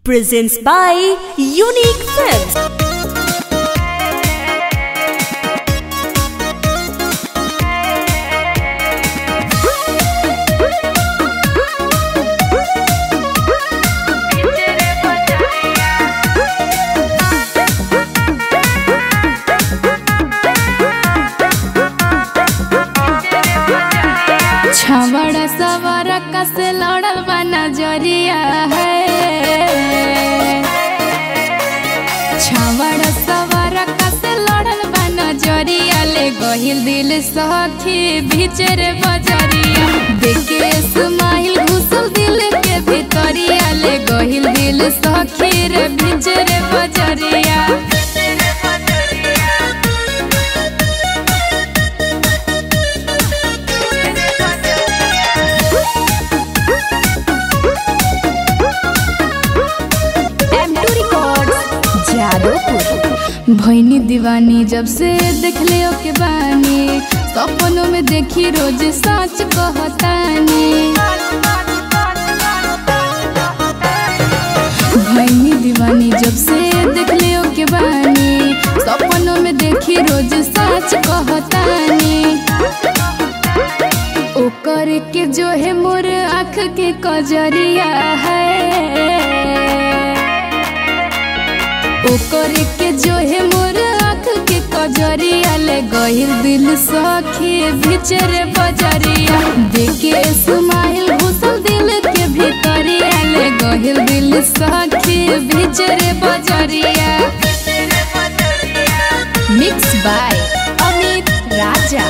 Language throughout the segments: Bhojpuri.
presents by Unique Films. छवड़ा सवरा कस लड़ल बा नजरिया है छवड़ा सवरा कस लड़ल बा नजरिया ले गहिल दिल सखी भीचर बजरिया देखे स्माइल घुसल दिल के भीतरिया ले गहिल दिल सखी रे भीचर बजरिया M2 Records, जादवपुर भैनी दीवानी जब से देख ले के बानी सपनों में देखी रोज सच कहतानी भैनी दीवानी जब से देख ले के बानी सपनों में देखी रोज सच कहतानी ओकर के जो है मोर आँख के कजरिया है ओकर के जो है मोर आँख के कजरिया ले गहिल दिल सखी भीचर बजरिया देखे स्माइल घुसल दिल के भीतरिया ले गहिल दिल सखी भीचर बजरिया mix by Amit Raja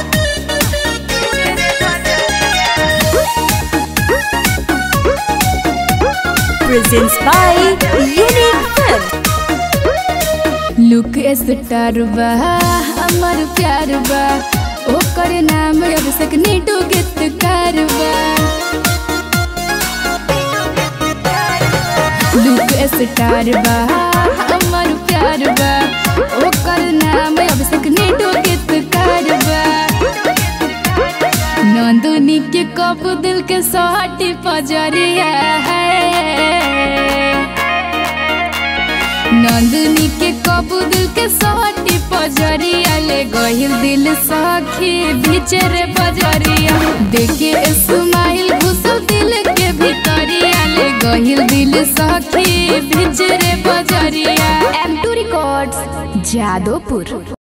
presents by Unique Films. Look star बा हमर प्यार बा ओकर नाम अभिषेक नीटू गीतकार बा लुक स्टार बा हमर प्यार बा ओकर नाम अभिषेक नीटू गीतकार बा नंदनी के कप दिल के सोहटी पजरिया है नंदनी के कबू दिल के सोहटी पजरिया ले गहिल दिल सखी भीचर बजरिया देखे स्माइल घुसल दिल के भीतरिया ले गहिल दिल सखी भीचर बजरिया M2 Records, जादवपुर